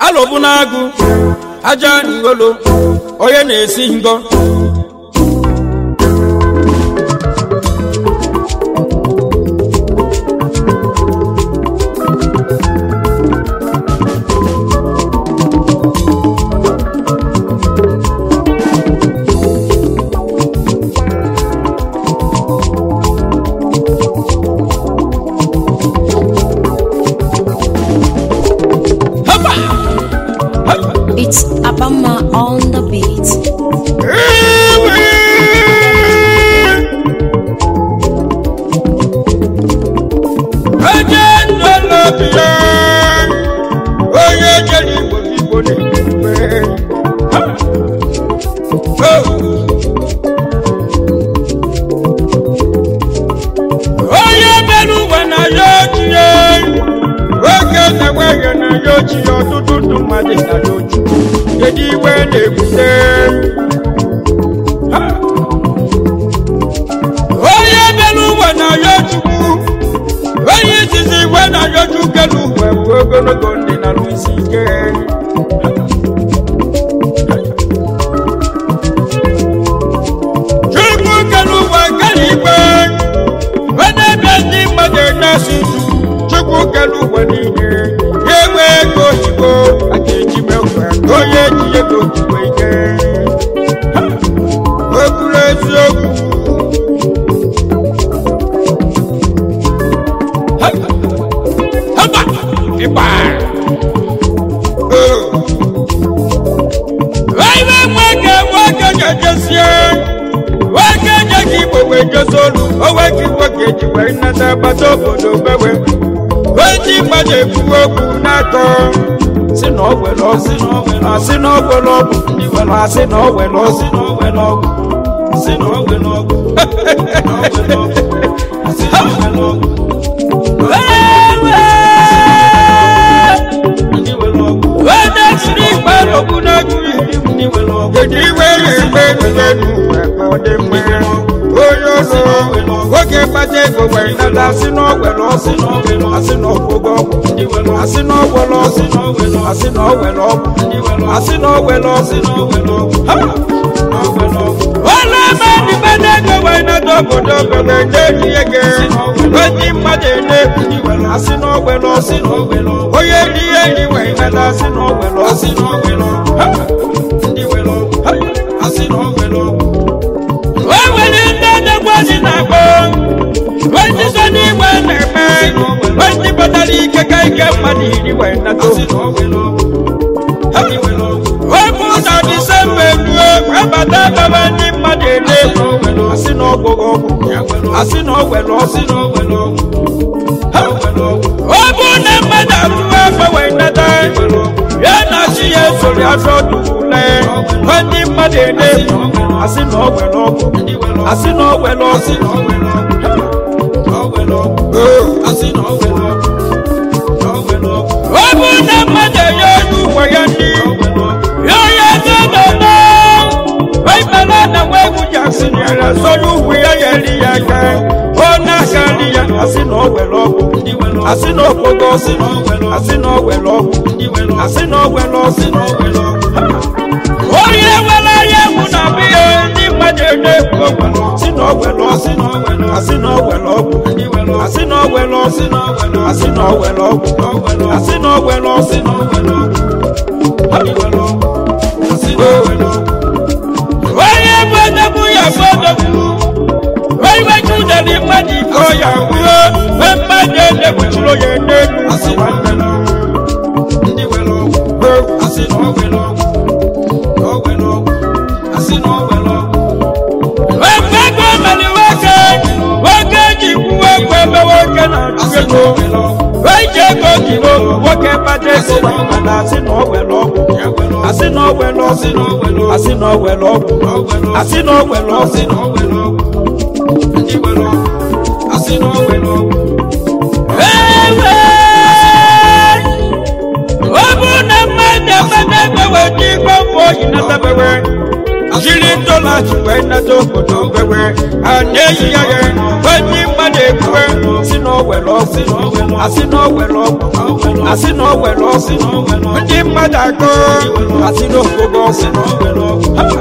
alọbụ n'agụ aja ngolo onye na-esi ngo Hapa! Hapa! It's Abama on the beat. onye ndọlọbi ya onye jere igbo igbo na-ekpe onye mere uwe na ya ochie oge na-enweghị na ya ochie ọtụtụ ndụ mmadụ na ya ochie kedu iwe na-ebute Ha! onye mere uwe na ya chukwu onye izizi igwe na ya chukelu uwe bụ ogologo ndị na isi ike chukwu kelu uwe kere igwe onye ebe ndị mmadụ na-asị chukwu kelu uwe niile ya enwe ego oyibo a ga-eji mekwa ka onye eji ego ojikwa ike Ha! o kwuru eziokwu Hamba! Ịgba! Iwe nwoke nwoke ga-ejesie nwoke nye ka igbo wee jezi olu onwe ka nwoke ji wee nnata agbata obodo bewe oji mmadụ ekwu okwu n'akọ si na ọ were ọsị na ọ were asị na ọ were ọgwụ ndị were asị na ọ were ọsị na ọ were ọgwụ si na ọ were ọgwụ asị na ọ were ọgwụ onye siri ikpe n'okwu n'agụghị kedu iwe na-egbe eluigwe n'ụwa ka ọ dị mma onye ọzọ nwoke kpata ego were nata asị na ọgwere ọsị asị na ọgwụgwọ ọgwụ asị na ọgwere ọsị asị na ọgwere ọgwụ asị na ọgwere ọsị Ha! Wala mmadụ mmadụ ego wee nata obodo obere na-eji ego onye mmadụ ene asị na ọgwere ọsị onye ri ihe eri wee nata asị na ọgwere ọsị Ha! o nwere ndị adagwazi na-akpọ onye so n'igwe na-eme onye batara ike ka ike mmadụ iri wee nata Wepụ na Disemba eruo abata baba ndị mmadụ ele asị na ọgwụgwọ ọgwụ asị na ọgwere ọsị ọ bụ na mmadụ arụrụ afọ wee nata ya na chi ya esori afọ dule ndị mmadụ ele asị na ọgwere ọgwụ asị na ọgwere ọsị ọ bụ na mmadụ enye onye ụwa ya ndị ya onye eze nọ Waimala na wewu Jackson yara sọrọ ugwu ya ya eri ya aka ọ na-aka nri ya asị na ọ were ọgwụ asị na ọgwụgwọ ọsị asị na ọ were ọgwụ asị na ọ were ọsị onye nwere anya egwu na biya ndị mmadụ na-ekwu okwu si na ọ were ọsị asị na ọ were ọgwụ asị na ọ were ọsị asị na ọ were ọgwụ asị na ọ were ọsị onye bụ odogwu ya bụ odogwu onye weju ụdịrị mmadụ iko ya wuo mgbe mmadụ edekwuchiri onye n'elu asị nwanne m Wekwe ego mere nwoke nwoke ji kwuo ekwe ebe nwoke na-achụ ego wee ji ego ji n'ogu nwoke kpata ego wee mana asị na ọ were ọgwụ asị na ọ were ọsị asị na ọ were ọgwụ asị na ọ were ọsị ewe ọ bụ na mmadụ ekpata ego wee ji iko mgbe oyi natabewe jiri dọla jikwa nnata obodo wewe a na-eyi ya ya onye mmadụ ekwue si na owere ọgwụ asị na owere ọgwụ asị na owere ọgwụ ndị mmadụ akọ asị na ogogo ọgwụ Ha!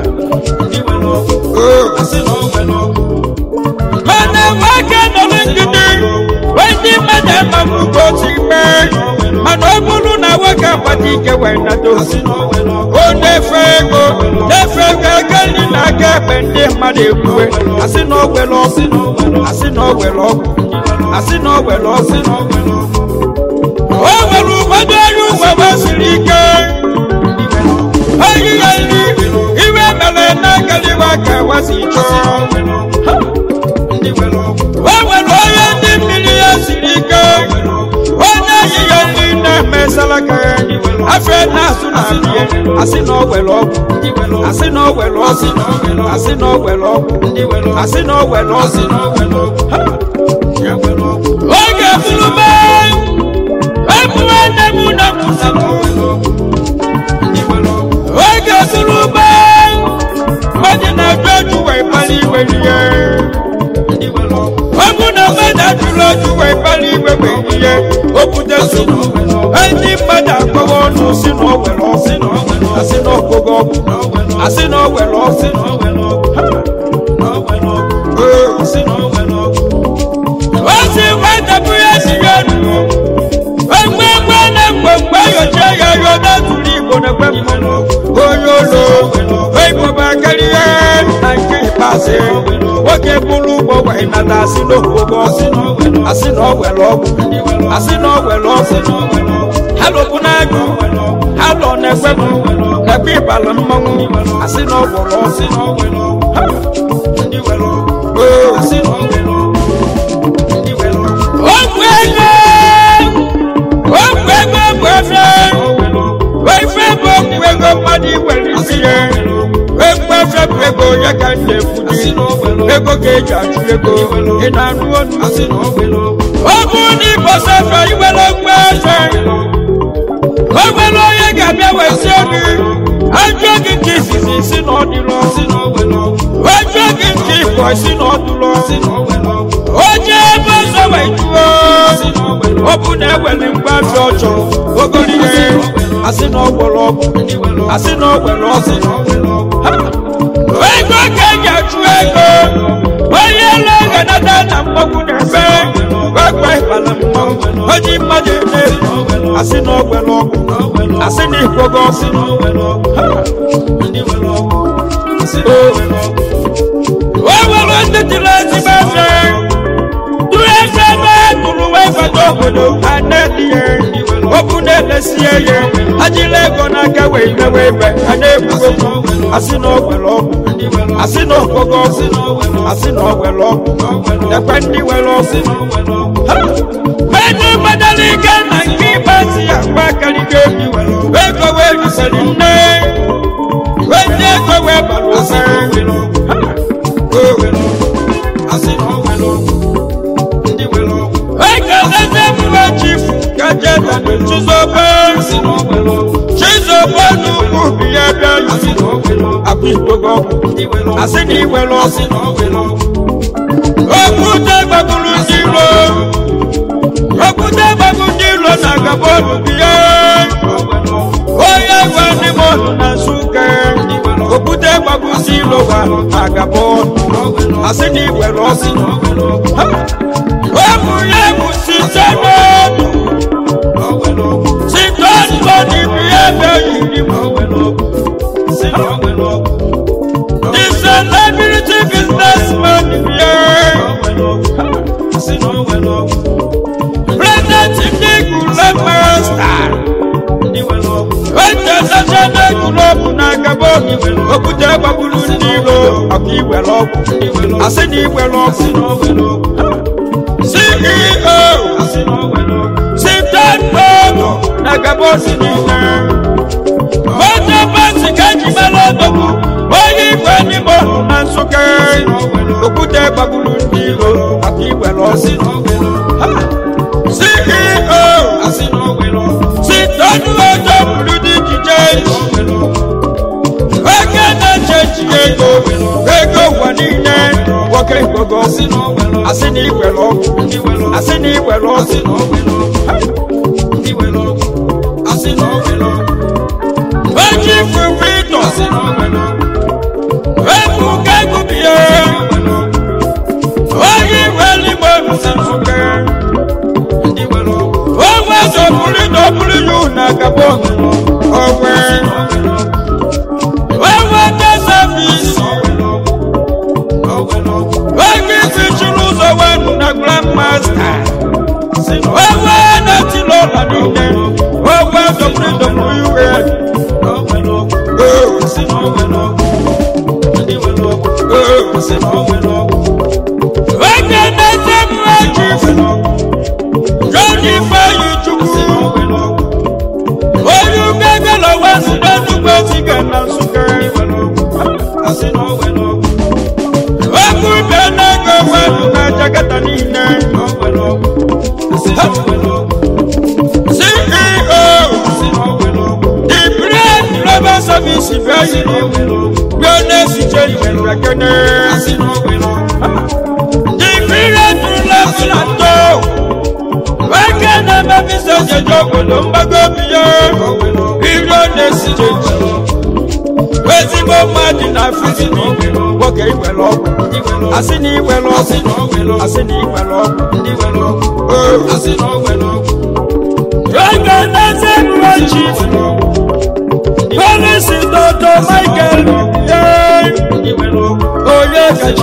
Oh. mana nwoke nọrọ ngidi ndị mmadụ amagbugbo si mee mana ọ bụrụ na nwoke agbata ike wee nado o na-efe ego na-efe ego ego nri na aka ekpe ndị mmadụ ekwuwe asị na owere ọgwụ asị na owere ọgwụ asị na owere ọgwụ o nwere ụfọdụ ọrụ uwe masịrị ike oyi ya nri iwe mere na-agaliwa ka wasi chọọ o nwere onye ndị mmiri ya siri ike onye yi ya nri na-emesara ka ya afọ na-asụ na abịa asị na o were ọgwụ asị na o were ọgwụ asị na o were ọgwụ asị na o were ọgwụ Ha! oge fulube ebu nwanne m na mụsakụ oge fulube onye na-ajụ ajụ wee kpali iwe ihe ọ bụ na mmadụ ajụrụ ajụ wee kpali iwe wee ihe o bute nsogbu ndị mmadụ akpọwa ọnụ si na o were ọgwụ asị na ọgụgụ ọgwụ asị na o were ọgwụ osi nwetapụ ya si ya nụ egbe egbe na mgbe mgbe yochie ya yoda tụrụ igbo na ekwe mmanụ onye ụlọ igbo karịa na nke ikpeazụ nwoke bụrụ ụgbọ wee nata asị na ogogo asị na ọ were ọgwụ asị na ọ were ọgwụ ha lụbụ n'agụ ha lọ na-ekwe m na-ekwe ịbala mmanwụ asị na ọ gwọrọ ọgwụ Ha! Oo. Ogwu ego ogwu ego bụ efe efe bụ ogwu ego mmadụ iwere isi ya egwu efe bụ ego ya ka m na-ekwu ego ka eji achụ ego ị na-anụ ọnụ ọ bụ na ịbọsa efe iwere ogwu efe o nwere onye ga-abịa wee sie gị ajụọ gị nke izizi si na ọ dịrọ ajụọ gị nke ịbọ si na ọ dụrọ onye ebe ọzọ wee jụọ ọ bụ na ewere mgbafi ọjọọ ogori ihe asị na ọgwọrọ ọgwụ asị na ọgwere ọgwụ Ha! ego ka eji achụ ego onye ele ganata na mmanwụ na-ebe gbagba ịbala mmanwụ oji mmadụ eme asị na ọgwere ọgwụ asị na ikwogo ọgwụ Ha! o nwere ndị tiri ezigbo efe tụrụ eze ebe tụrụ wee fata obodo ha na-etinye okwu na-elesie ya ajila ego n'aka wee mewe ibe ha na-ekwugo asị na ogwere ọgwụ asị na ogogo ọgwụ asị na ogwere ọgwụ ekwe ndị were ọgwụ Ha! ego gbadara ike na nke ịgbazi ya mgba karịgo ego wee rusịrị nne wee ndị ego wee bara ụsa Ha! ekeleze mgbe chifu kajeda chizobe chizobe n'ugwu bi ya bịa akụ ikpogo asị na iwere ọsị okwute gbagburu ndị iro okwute gbagbu ndị iro na gabọọlụ bi ya onye gwa ndị mmadụ na nsụka okwute gbagbu ndị iro gwa na gabọọlụ asị na iwere ọsị Ha! Ọmụ ya bụ site n'ọdụ site n'ọdụ n'ibi ebe yiri m The celebrity businessman bịa President ndị gụrụ master International Club na Gabon okwute gbagburu ndị iro ọka iwere ọgwụ asị na iwere ọgwụ CEO Sitan Bono na Gabon niile otu bọsị ka eji mara odogwu onye igwe n'ime ọhụ na Nsụka okwute gbagburu ndị iro maka iwere ọsị CEO Sitan Ojo buru dị ijije oke na-eche echiche nwoke igbogo asị na igwere ọgwụ asị na igwere ọgwụ eji fufito ebuka egubie oyi weligbo nsifuke onwe dọbuli dọbuli yu na gabon onwe onwe desafisi oge isi chiri ụzọ wenu na grandmaster onwe na-etili ụlọ niile onwe dọbuli dọbuli yu onye na-ete mmeji jọni feyi chukwu onye ugegele wesi n'enugbe ziga na nsụka okwu bịa n'ego wenu na jakata niile ceo the brain global service bịa bịa na-esiche ihe kene dibirejulefulato weke na-emebisa jeje obodo mgbago biya iro na-esijeji ezigbo mmadụ na fizini nwoke iwere ọgwụ asị na iwere ọgwụ asị na iwere ọgwụ oge na-eze mụrụ chief polisi dodo michael yee onye kachi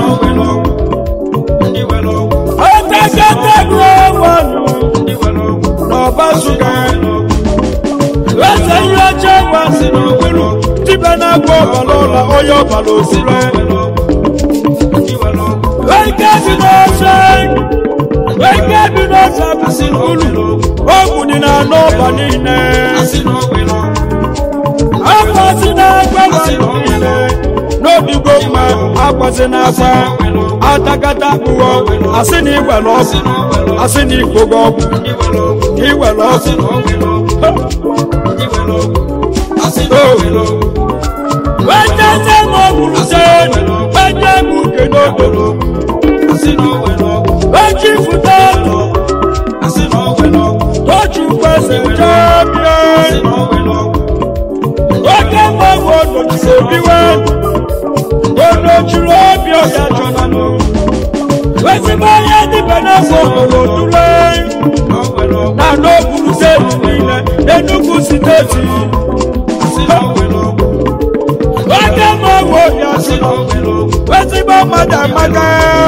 ọtakatago ọnwanu n'ọbasuga eze ihe ọjọọ wa si n'okpuru dibịa na-agwọ ọbara ụlọ onye ọbara osire weke bi n'ọsọ weke bi n'ọsọ abụsị n'ulu ogwu dị na anụ ọba niile akwasị na-agwa niile n'obigo mma akwasị na-agwa atakata kpụọ asị na iwere ọgwụ asị na ikpogo ọgwụ ka iwere ọgwụ weteze m ọgwụrụ se wete m uke n'obodo weji fụta ọtụ tochukwu eze jebie oke mgbanwe onochiri obiwe onochiri obi ọya chọnanụ ezigbo onye dịbe n'afọ obodo tule na n'okpuru steeti niile enugwu steeti oke mgbanwe obi asị ezigbo mmadụ amaka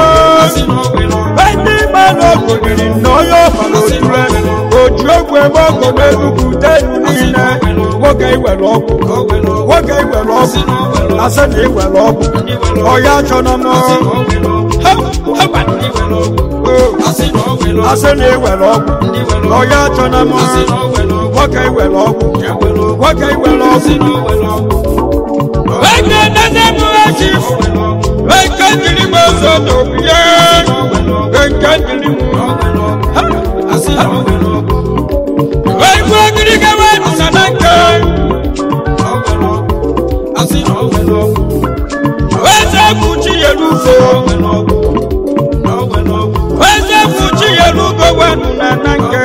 ndị mmadụ ogonyiri na onye ọbara otule oji ogwu ebe ọgụ n'enugwu tenu niile nwoke iwere ọgwụ nwoke iwere ọgwụ asị na iwere ọgwụ ọya chọna m asị na iwere ọgwụ ọya chọna m nwoke iwere ọgwụ nwoke iwere ọgwụ Weke nene mwechief Weke njiri mwezo topie Weke njiri Weke njiri gewe nusananke Weze kuchi yelugo Weze kuchi yelugo wenu nananke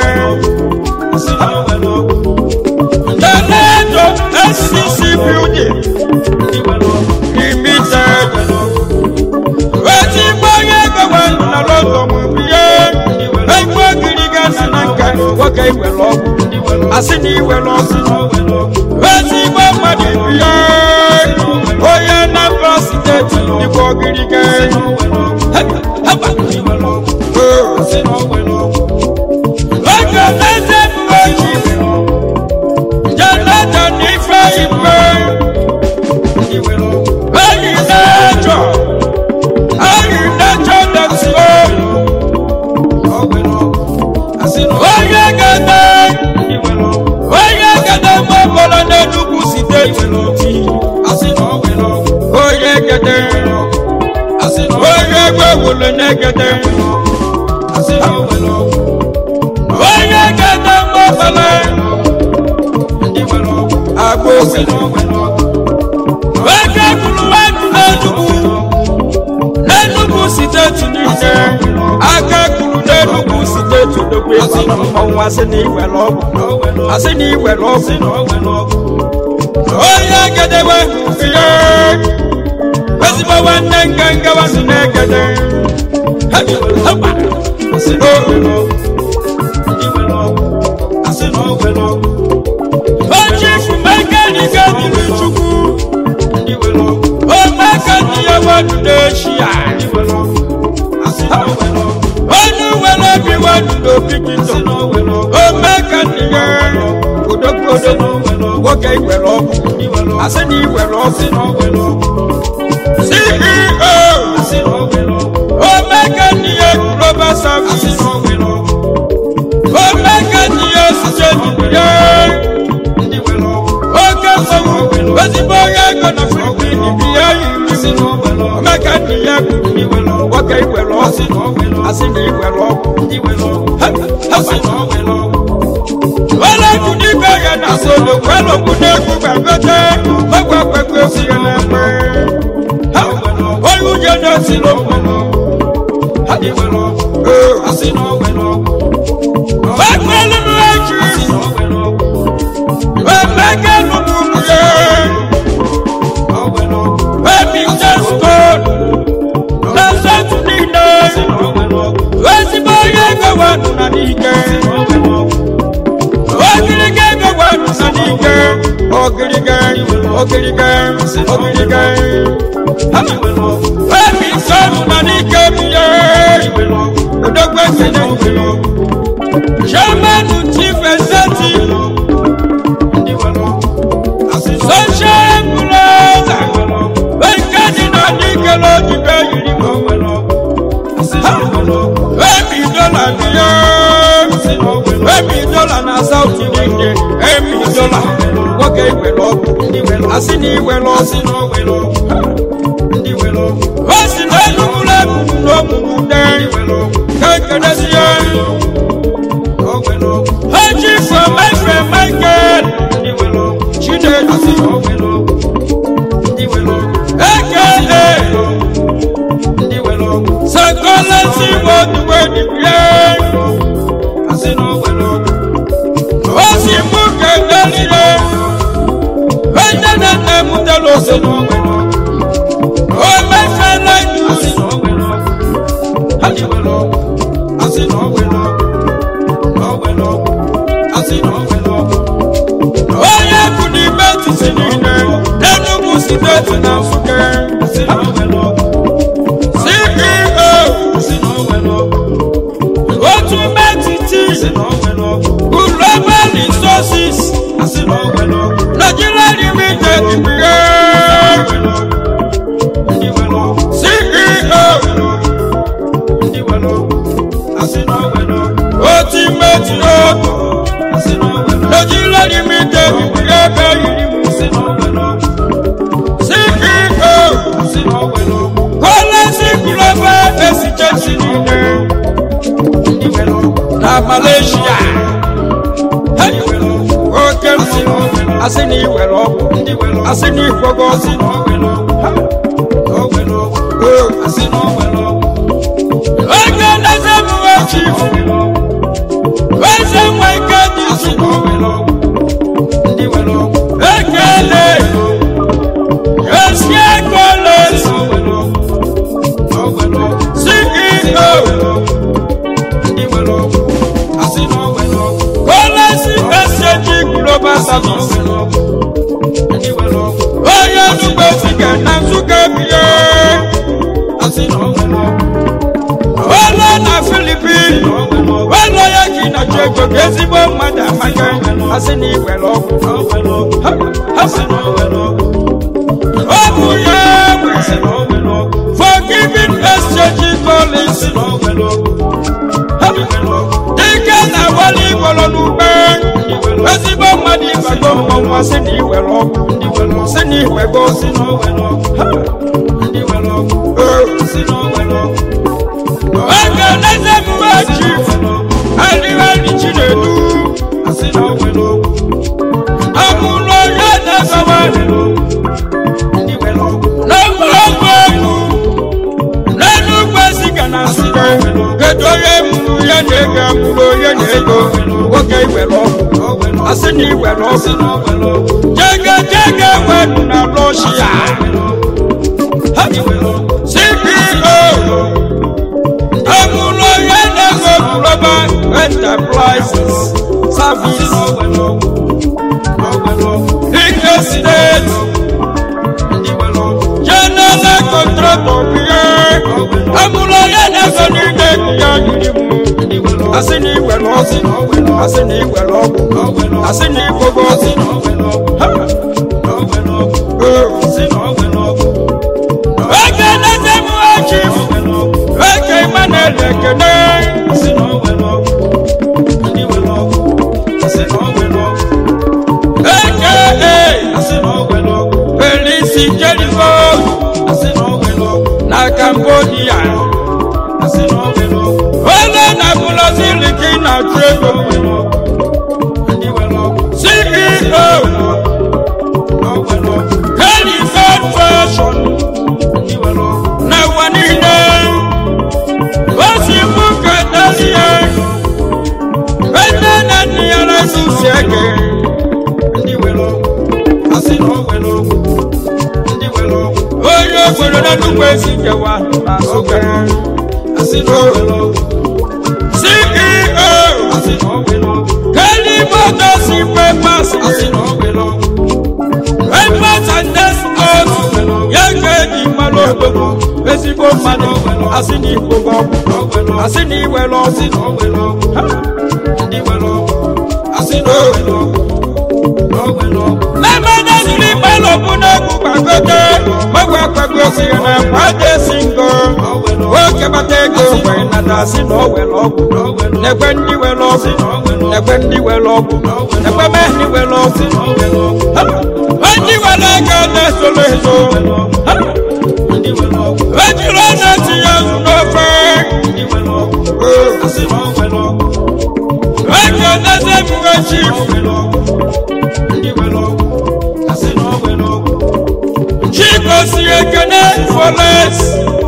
Tenedo SCC building limited. Wetin gbanye gọwa na lọtọ mụ bie. Egbe giri gasi na nka nwoke iwere ọgwụ. Asị na iwere ọgwụ. Wetin gba mmadụ bie. Onye Anambra steeti dịkwa ogirige. Oge eze mgbe ji. Jonathan ife ikpe. Eyi n'ẹjọ, eyi n'ẹjọ dẹ̀sí o. Onye gẹ̀dẹ̀, onye gẹ̀dẹ̀ mọ bọ̀lọ̀ n'Enugu steeti n'oti. Onye gẹ̀dẹ̀, onye gbẹ̀wòlò n'egẹ̀dẹ̀. Onye gẹ̀dẹ̀ mọ bọ̀lọ̀ agbo Weke kwuru wenu n'Enugu, n'Enugu steeti. steeti niile aka kuru n'enugwu steeti odogwu ịgbara mmọnwụ asị na iwere ọgwụ asị na iwere ọgwụ onye gedewe ihe ezigbo nwanne nganga wasị na-egede oji fumekaniga dịrị chukwu omeka ndị ya wadu n'eshia onye were obi wadu n'obi gị tọ omeka ndị ya odogwodo nwoke iwere ọgwụ asị na iwere ọgwụ ceo omeka ndị ya global service omeka ndị ya site n'ibie oke mmanwụ ezigbo onye ego na filipin bi ya yiri omeka ndị ya kwuru nwoke iwere ọgwụ asị na iwere ọgwụ ọlọ́kù nígbà yẹn náà sọ̀rọ̀ pẹ́lọ́kù n'egwu gbàgbẹ́tẹ́ ọgbà pẹ̀pẹ́ sí yẹn lẹ́pẹ́. oyún yẹn náà sí ló pẹ̀lú. pẹ́pẹ́ lómi ẹ̀jì pẹ́pẹ́ lómi yẹ. pẹ́pẹ́ jẹ́ stone lọ́sẹ̀ tún ní iná. ezigbo onye gbẹ̀wò nùnà n'ike. ogirige gbẹ̀wò nùnà n'ike. ogirige ogirige ogirige. pẹ́pẹ́ sọ̀rọ̀ nà n'ike bìyẹ. odogbo ekele chairman chief executive social plaza ekedi na n'ike n'ojibe yiri mọ. Emi dọ́là bìyẹ. Emi dọ́là na South Nìjẹ̀. Emi dọ́là nwoke iwe lọ́gù. Asị na iwe lọ́gù. O si na Enugu n'ebubu n'omumu dee. Kekele si ya. Haji from Efe Michael. Chinedu. Aka. Sakolasi wọduwe nìbíyẹ. O si mú kẹ̀kẹ́ líle. Ẹ̀jẹ̀ náà nà mú tẹ́lẹ̀ ọ̀sẹ̀ nù. O mẹ́fẹ́ lẹ́nu. Onye kù ní bẹ́ẹ̀tì sí nílẹ̀. Enugu steeti na Nsukka. CEO. Otu metiti. Global resources. Nigeria limited bìyẹ. CEO. Oti meti otu. Nigeria limited bìyẹ bẹ́ẹ̀ yìí mu. CEO. Kọ́lẹ́sì global exchange nílẹ̀. Na Malaysia. Hey! Oke mmanwụ. Asị na iwere ọgwụ. Asị na ikwogo ọsị. Oge na-eze mụwe chief. Eze nwa ike dị isi. Ekele. Esi ekele. CEO. Kọ́lẹ́sì ẹsẹ̀jì global service. Onye dugbe sike na Nsukka bie. Wele na Philippines. Wele ya ki na Jego ka ezigbo mmadụ amaka. Asị na iwere ọgwụ. Ha- ha sị na ọ bụ ya nwe. Forgiving exchange policy. Ha- Dike na wali igwọrọ n'ugbe. Ezigbo mmadụ ịbago mmọnwụ asị na iwere ọgwụ. Sị na iwego ọsị na Oge n'eze mgbe ji adịghị Chinedu. Amụlọ ya na-ezawa n'ogologo egwu n'Enugwu Ezike iwere ọgwụ asị na iwere ọgwụ jege jege wenu na rọshia cpo amụlọ ya na-ego global enterprises service ike steeti general contractor biye amụlọ ya na-ego n'ide ya yiri mụ asị na iwere ọgwụ asị na iwere ọgwụ asị na igogo ọgwụ eke na-eze m echi eke Emmanuel ekene eke Felisi Jericho na Cambodia onye na-abụlọzi liki na trego CEO Helifed Fashion na ụwa niile o si mụ ka dalie ene na nne ya na-asụsi eke onye obodo na nnukwu esi nkewa na Nsụka CEO Kelimoto si pepas Papers and Despots ya ka eji mmanụ obodo ezigbo mmadụ asị na igbo gị ọgwụ asị na iwere ọgwụ Lemon esiri mmanụ bụ n'egwu gbagote gbagwa gbagosi ya na kwade si ngo oke bata ego wee nata asị na o were ọgwụ n'egbe ndị were ọgwụ n'egbe ndị were ọgwụ n'egbe mee ndị were ọgwụ Ha! ndị were ego na-esoro ezo Ha! ejiri ọnya tinye azụ n'ofe ego na-eze ebuwe chief chikosi ekene foles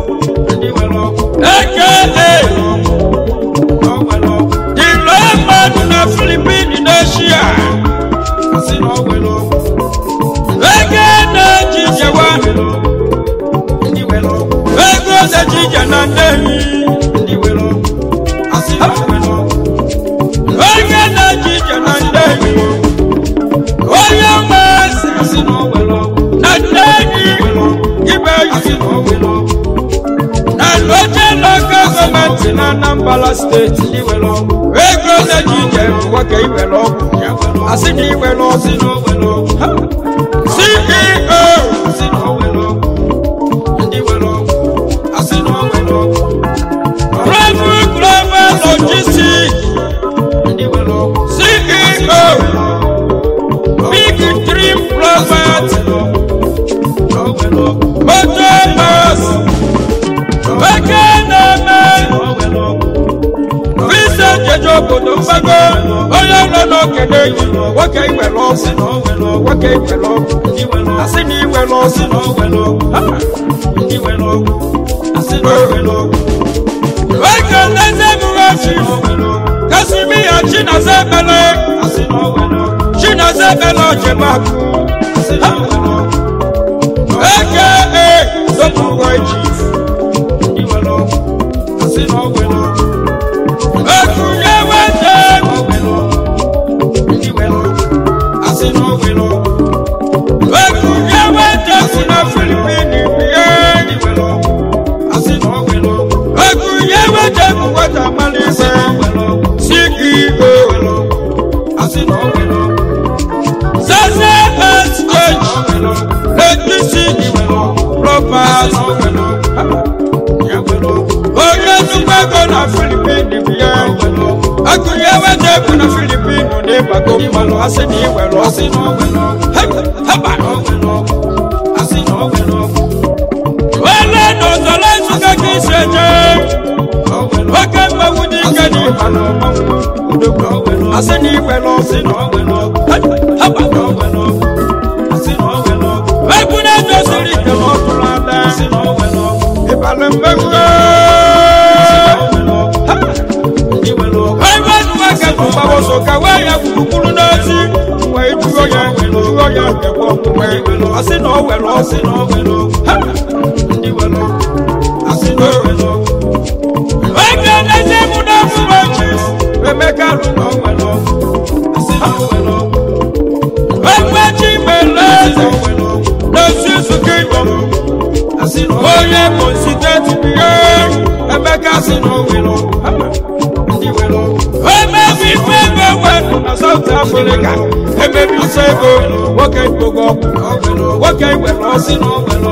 aka the lone man na philippine n'eshia ego na-eji jewa ego na-eji je na nnehi onye na-eji je na nnehi onye masị na nnehi ibe yi na loje local gọọmenti na anambra steeti ego na-eji je nwoke iwere ọgwụ asị na iwere ọgwụ Ha! ceo Bravo Global Logistics CEO Big Dream Robert Motor Bus Ekeneme Vincent Jeje obodo mgbago onye nọ n'okene yi nwoke iwere ọgwụ nwoke iwere ọgwụ asị na iwere ọgwụ Ha! Eke nleze mụghachi Kasimiya Chinazebele Chinazebele Ojemakwu aka Sopuwe Chief Ekunye Wete Ekunye Wete si na Filipini bie Ekunye Wete bụ nwata Malise CEO Sase Exchange Electricity Robbers onye nnukwu ego na Filipini bie Ekunye Wete bụ na Filipini n'ịbago mmanụ asị na iwere ọsị haba wele n'ozolo nsuka ka isi eje oke mmanwụ dị ike dị ha n'ọmanwụ asị na iwere ọsị haba egwu na-edoziri ike n'ọtụrụ ada ịbalị mmegbu ebe nwa ka tụgbawoso ka wee ya gwụ gekwa ọmụme asị na o were ọsị na o were ha oge na-eze mụ na ọfụma chief emeka rụrụ ekwechi mere eze n'osi nzukọ igbo onye konsiteti bihe emeka si na o were emebi ife ego wepụ na South Africa emebi ise ego nwoke igbogo ọgwụ nwoke iwere ọsị na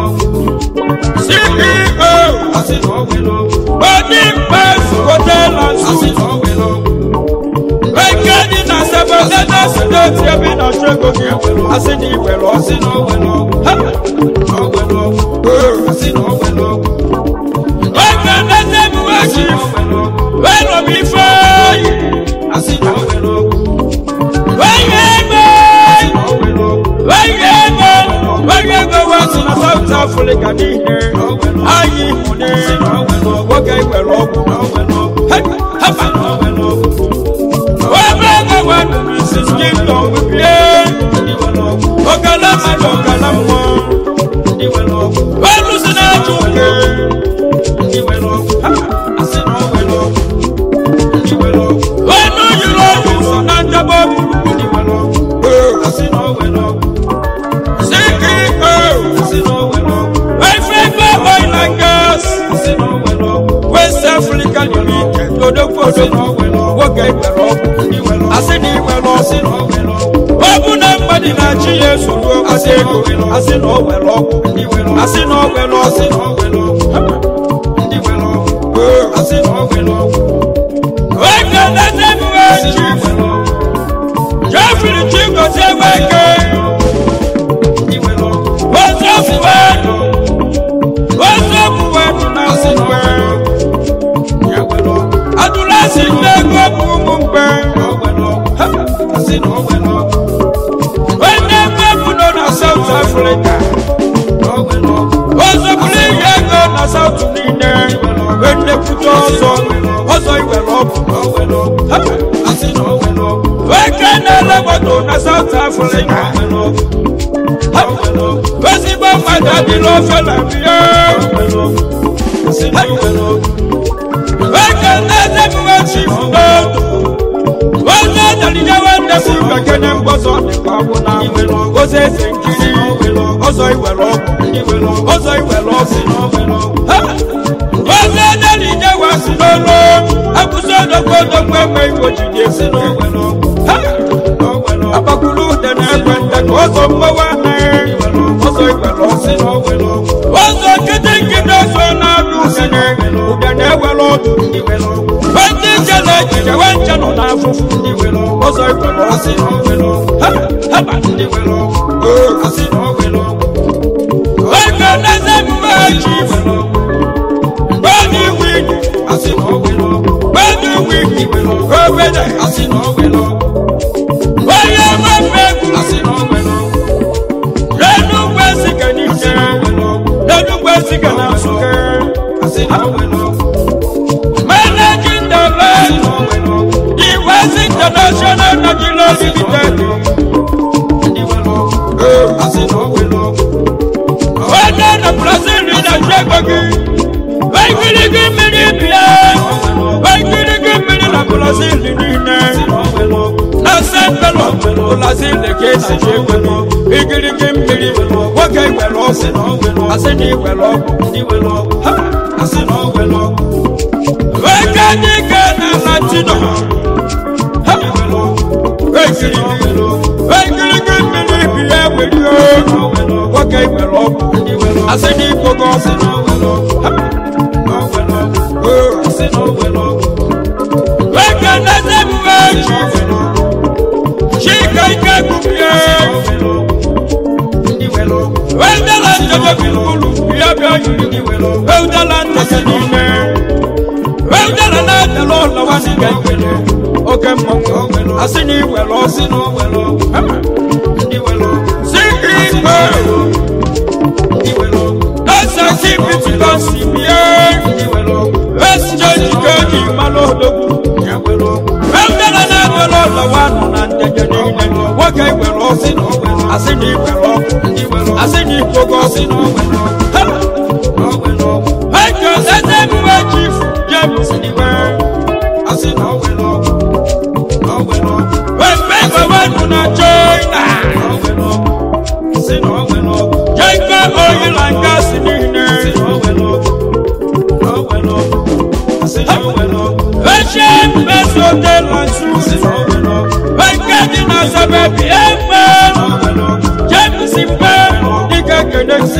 CEO odi mpas hotel and suites eke dị na sebelede steeti ebe ị na-achụ ego gị asị na iwere ọsị na oge nlete emume chief welobi ifeyi weye ego weye ego weye ego wesi na South Africa niile anyị hụne nwoke iwere ọgwụ hapa ebe ego wedu Mrs. Kingdom wibie ogala mmadụ ogala mmụọ welu si na-achụ uke wenu yiri ọgwụ so na njaba CEO Efefe Oil and Gas West Africa Limited Odogwu Odogwu nwoke iwere ọgwụ asị na iwere ọsị ọ bụ na mmadụ na-achị ya esoro asị ego asị na o were ọgwụ asị na o were ọsị oge na-ete emume chief Jeffrey Chigozie Weke ozofuwedu ozofuwedu na mgbe adụlasi ndị ego bụ ụmụ mgbe onye ego bụ nọ na South Africa ozoburu ihe ego na South niile wennekwute ọzọ ọzọ iwere ọgwụ Weke na-ele moto na South Africa ezigbo mmadụ adịla ofe na bie Weke na-eze emume chief n'otu onye edalije nwanne si bekene mgbọzọ dịkwa bụ na oze eze nkiri ọzọ iwere ọgwụ ọzọ iwere ọgwụ Ha! oze edalije wasi n'olu akwụsị odogwu odogwu egbe igbo jide esi n'ogwelu Ha! agbakulu ude na-ekwe nte ka ọzọ mgbawa anaghị ọzọ iwere ọgwụ ọzọ nkịtị nkịtị ọzọ na-abịa usene ude na-ewere ọdụ ndị jele ejije we nche nọ n'afụfụ ọzọ iwere ọsị Ha! haba oge na-eze emume chief gbọdụ wigi gbọdụ wigi obede onye nwefe egwu n'enugwu esike n'ike n'enugwu esike na nsụke managing director iwesi international nigeria limited onye na brazil na-achụ ego gị waikirigi mmiri bịa waikirigi mmiri na brazil niile na sentelo brazil ka esi ji ego gị igirigi mmiri nwoke iwere ọgwụ asị na iwere ọgwụ Ha! nwoke dịka na latino Ha! waikirigi waikirigi mmiri bịa were nwoke iwere ọgwụ asị na ikpogo ọgwụ Ha! nwoke na-eze emume chief chika ike gụbie wendela ntebe bilibulu ya bịa yiri wendela ntebe n'ime wendela na-atele ụlọwa dịga ikele oke mmanwụ asị na iwere ọsị si ikpe ese kipitiba si bie exchange ka eji mmanụ odogwu wendela na-atele ụlọwa nọ na ndege niile nwoke iwere ọsị asị na iwere ọgwụ asị na ikpogo ọsị eke eze mgbe chief james iwe wembe gbawanụ na china jeke oyila nga si niile eche mmesote lansu eke dị na sabebi egbe james mpe dịka kenesi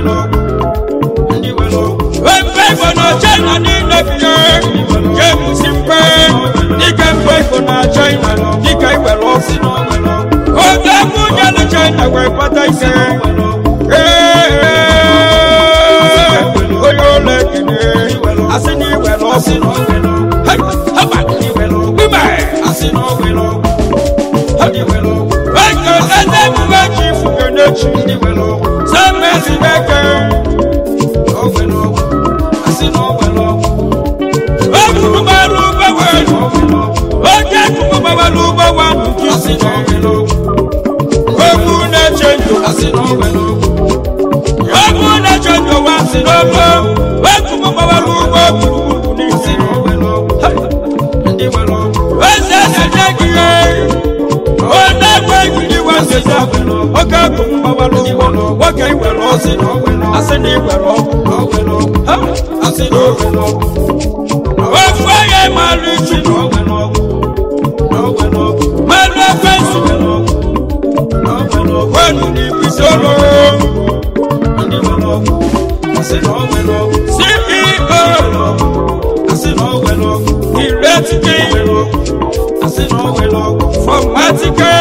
wembe igbo na china niile biye james mpe dịka mgbe igbo na china dịka iwere ọsị oge nwunye na china wee kpata ise onye ụlọ ekene asị na iwere ọsị haba eke eze emume chi fukenechi semesi eke ogurubaru ugboweru oke kukubabalu ugbowa nkisi ogu na-eche ndụ ogu na-eche ndụ wa si n'ofe okukubabalu ugbo gburugburu n'isi eze na-enye gị ihe onye egbe ejiri wesịsa oke kukubabalu ugbo nwoke iwere ọsị asị na iwere ọgwụ ofu onye mara ichi mmanụ ekwensu wenu n'ibisoro ceo iretike from atike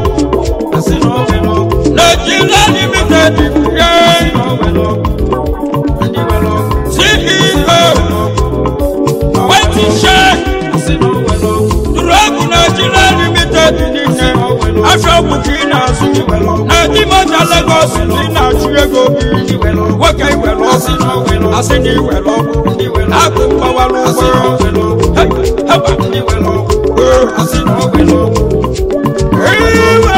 nigeria limited ye ceo wetin check dúrọ́ọ̀gù nàìjíríà limited nìyẹn aṣọ òkùnkì n'azụ na ndị mọta legos ndị na-achụ ego bi nwoke iwere ọsị asị na iwere ọgwụ akụ mgbawara ụgbọ haba iwe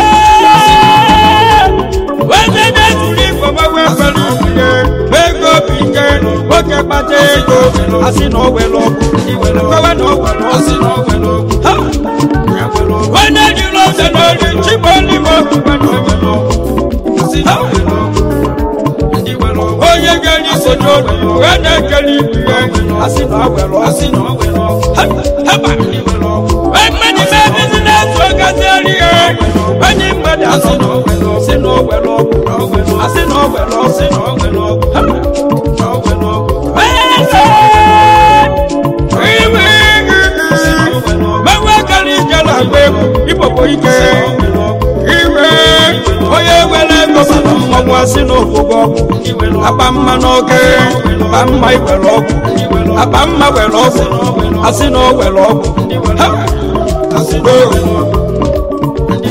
wete na-etuli igbo gbawe fere ihe ego bi ike nwoke kpata ego asị na o were ọgwụ kwewe na o were ọsị ha onye jiri ose n'ori chigbo n'ime okwukwe na onye ga-eri ise n'obi wee na-ekele ibu ya asị na awere asị na haba mmadụ mee bizinesi ogazieri ya onye mmadụ asị na asị na owere ọgwụ asị na owere ọsị na owere ọgwụ mewe kara ije na-agba egwu ibokpo ike iwe onye were ego mana mmọnwụ asị na ofugo ọgwụ akpa mma n'oge akpa mma iwere ọgwụ akpa mma were ọgwụ asị na o were ọgwụ Ha!